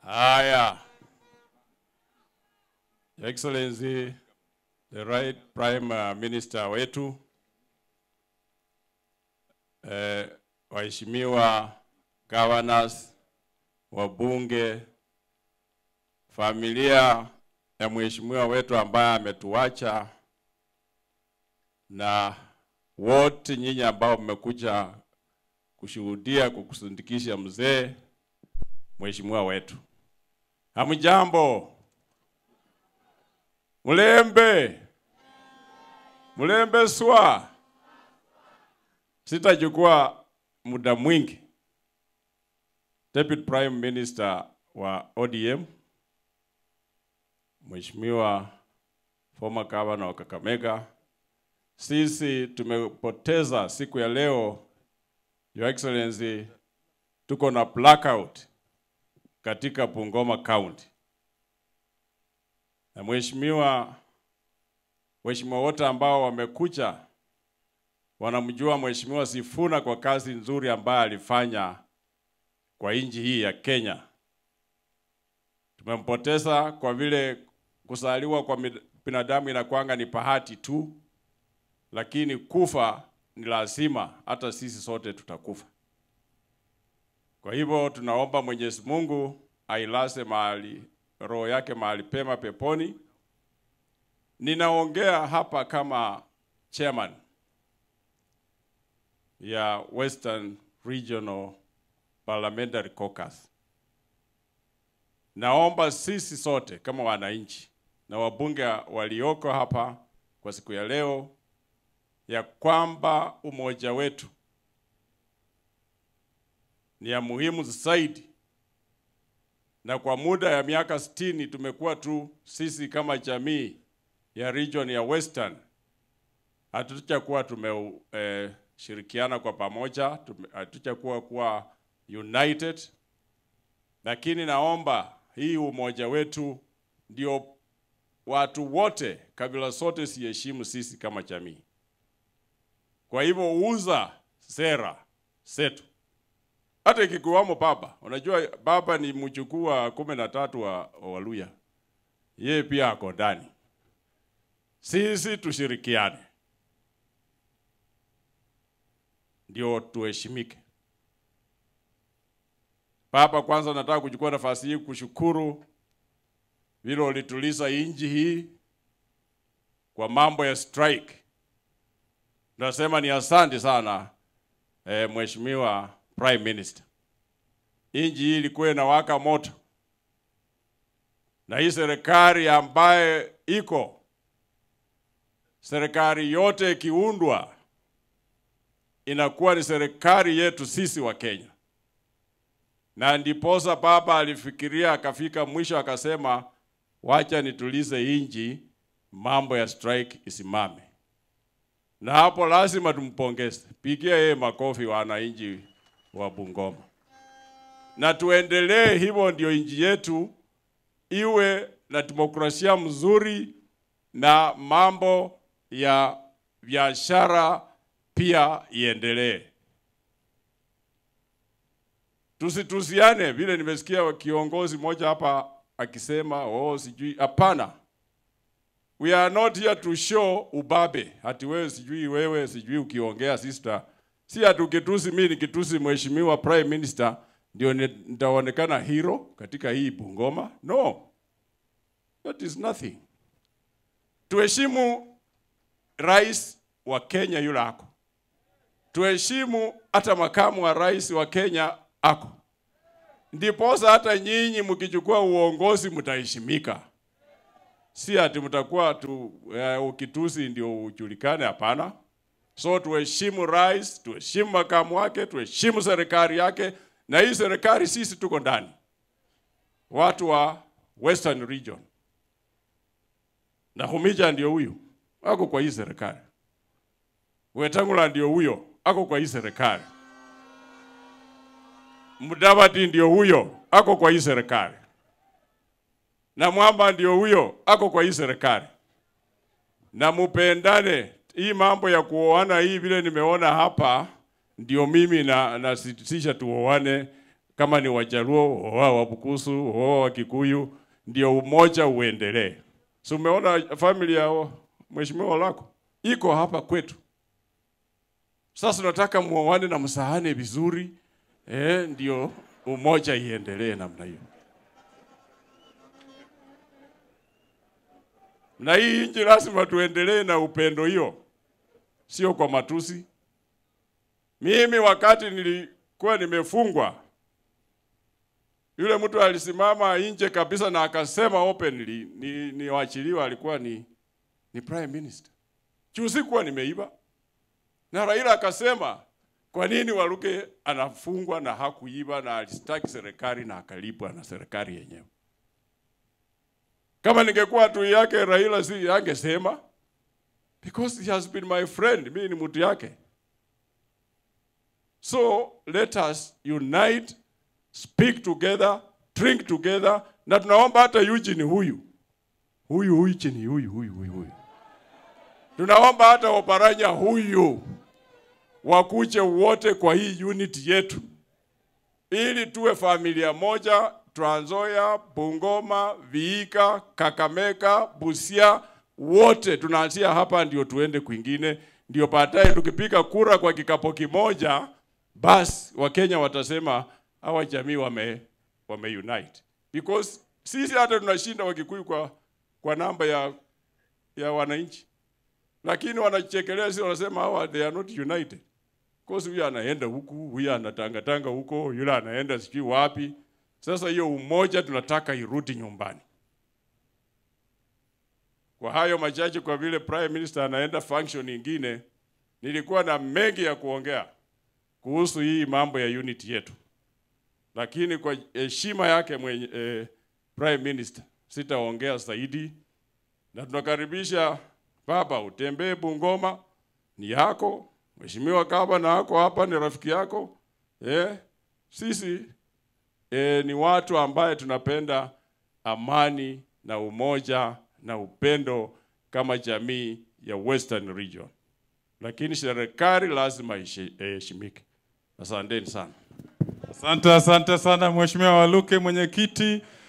Haya. Your Excellency, the right Prime uh, Minister wetu, eh, waheshimiwa governors, wabunge, familia ya mheshimiwa wetu ambaye ametuacha na wote nyinyi ambao mmekuja kushuhudia kukusindikisha mzee mheshimiwa wetu. Hamjambo? Mlembe? Mlembe swa? Sitachukua muda mwingi. Deputy Prime Minister wa ODM Mheshimiwa former governor wa Kakamega, sisi tumepoteza siku ya leo, Your Excellency, tuko na blackout katika Bungoma County. Na mheshimiwa, waheshimiwa wote ambao wamekuja wanamjua mheshimiwa Sifuna kwa kazi nzuri ambayo alifanya kwa nchi hii ya Kenya. Tumempoteza kwa vile kuzaliwa kwa mid- binadamu inakwanga ni bahati tu, lakini kufa ni lazima, hata sisi sote tutakufa. Kwa hivyo tunaomba Mwenyezi Mungu ailaze mahali roho yake mahali pema peponi. Ninaongea hapa kama chairman ya Western Regional Parliamentary Caucus. Naomba sisi sote kama wananchi na wabunge walioko hapa kwa siku ya leo ya kwamba umoja wetu ni ya muhimu zaidi, na kwa muda ya miaka sitini tumekuwa tu sisi kama jamii ya region ya Western hatujakuwa tumeshirikiana eh, kwa pamoja, tume- hatujakuwa kuwa united, lakini naomba hii umoja wetu ndio watu wote kabila zote siheshimu sisi kama jamii. Kwa hivyo uza sera zetu, hata ikikuwamo baba. Unajua baba ni mjukuu wa kumi na tatu wa wa Waluya, yeye pia ako ndani. Sisi tushirikiane ndio tuheshimike. Baba, kwanza nataka kuchukua nafasi hii kushukuru vile ulituliza inji hii kwa mambo ya strike. Nasema ni asante sana eh, Mheshimiwa Prime Minister. Inji hii ilikuwa inawaka moto, na hii serikali ambaye iko serikali yote ikiundwa inakuwa ni serikali yetu sisi wa Kenya na ndiposa baba alifikiria akafika mwisho akasema, wacha nitulize inji, mambo ya strike isimame. Na hapo lazima tumpongeze, pigia yeye makofi wananchi wa Bungoma, na tuendelee hivyo, ndio inji yetu iwe na demokrasia mzuri na mambo ya biashara pia iendelee. Tusitusiane vile nimesikia kiongozi mmoja hapa akisema oh, sijui. Hapana, we are not here to show ubabe, hati wewe sijui wewe sijui ukiongea sister, si ati ukitusi mimi nikitusi mheshimiwa prime minister ndio ni- nitaonekana hero katika hii Bungoma. No, that is nothing. Tuheshimu rais wa Kenya yule ako tuheshimu hata makamu wa rais wa Kenya ako, ndiposa hata nyinyi mkichukua uongozi mtaheshimika, si ati mtakuwa tu uh, ukitusi ndio ujulikane. Hapana. So tuheshimu rais, tuheshimu makamu wake, tuheshimu serikali yake, na hii serikali sisi tuko ndani, watu wa Western Region, na Humija ndio huyu ako kwa hii serikali. Wetangula ndio huyo ako kwa hii serikali. Mudavadi ndio huyo ako kwa hii serikali, na Mwamba ndio huyo ako kwa hii serikali. Na mupendane, hii mambo ya kuoana hii vile nimeona hapa, ndio mimi na nasitisha tuoane kama ni Wajaluo, oa Wabukusu, oa Wakikuyu, ndio umoja uendelee. Si umeona family ya mheshimiwa lako iko hapa kwetu. Sasa tunataka muoane na msahane vizuri eh, ndio umoja iendelee namna hiyo. Na hii nchi lazima tuendelee na upendo hiyo, sio kwa matusi. Mimi wakati nilikuwa nimefungwa, yule mtu alisimama nje kabisa na akasema openly ni niwachiliwa, alikuwa ni, ni prime minister. Juu sikuwa nimeiba, na Raila akasema kwa nini Waluke anafungwa na hakuiba na alistaki serikali na akalipwa na serikali yenyewe. Kama ningekuwa tu yake Raila si angesema because he has been my friend, mimi ni mtu yake. So let us unite, speak together, drink together, na tunaomba hata Eugene huyu huyu huyu chini huyu huyu huyu huyu, tunaomba hata Oparanya huyu wakuje wote kwa hii unit yetu, ili tuwe familia moja. Trans Nzoia, Bungoma, Vihiga, Kakamega, Busia, wote tunaanzia hapa, ndio tuende kwingine, ndio baadaye tukipiga kura kwa kikapo kimoja, basi Wakenya watasema hawa jamii wame, wame unite because sisi hata tunashinda Wakikuyu kwa, kwa namba ya, ya wananchi, lakini wanachekelea sisi, wanasema hawa they are not united because huyu anaenda huku, huyu anatangatanga huko, yule anaenda sijui wapi. Sasa hiyo umoja tunataka irudi nyumbani. Kwa hayo machache, kwa vile prime minister anaenda function nyingine, nilikuwa na mengi ya kuongea kuhusu hii mambo ya unity yetu, lakini kwa heshima yake mwenye, eh, prime minister sitaongea zaidi, na tunakaribisha baba, utembee Bungoma, ni yako. Mheshimiwa Gavana ako hapa, ni rafiki yako eh, sisi e, ni watu ambaye tunapenda amani na umoja na upendo kama jamii ya Western Region, lakini serikali lazima iheshimike. Asanteni sana. Asante, asante sana Mheshimiwa Waluke, mwenyekiti.